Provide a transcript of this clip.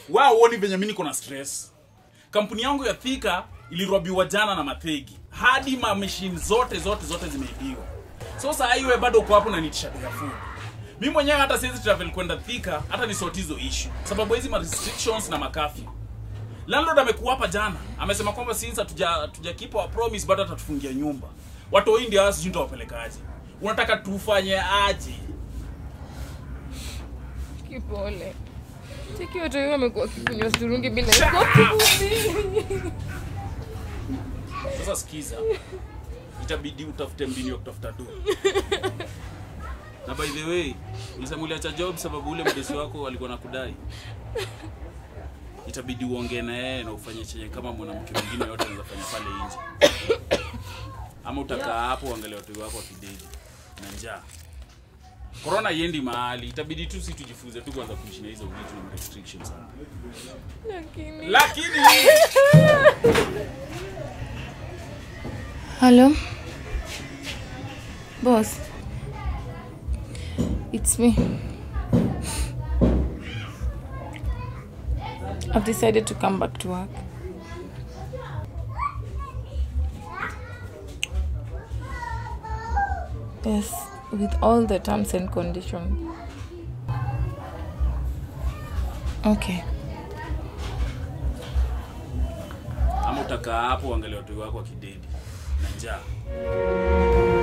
wao uoni venye mi niko na stress kampuni yangu ya thika ilirobiwa jana na mathegi hadi ma machine zote zote zote zimeibiwa so saa hii wewe bado uko hapo na nitisha bei ya food mi mwenyewe hata siwezi travel kwenda thika hata ni sort hizo issue sababu hizi ma restrictions na makafyu landlord amekuwa hapa jana amesema kwamba since hatuja tuja keep our promise bado atatufungia nyumba watu hii ndio hao sijui nitawapelekaje unataka tufanye aje Kipole. Cheki watu hiyo wamekuwa kikunywa sturungi bila Shut kopi. sasa sikiza itabidi utafute mbinu ya kutafuta do na by the way ulisema uliacha job sababu ule mdosi wako alikuwa na kudai itabidi uongee na yeye na ufanye chenye kama mwanamke mwingine yote anaweza fanya pale nje ama utakaa hapo uangalia watu wako wakidedi na njaa korona iendi mahali itabidi tu si tujifunze tu kwanza kuishi na hizo vitu na restrictions Lakini lakini Hello? Boss. It's me. I've decided to come back to work. Yes, with all the terms and conditions. Okay. ama utakaa hapo uangalia watu wako wakidedi na njaa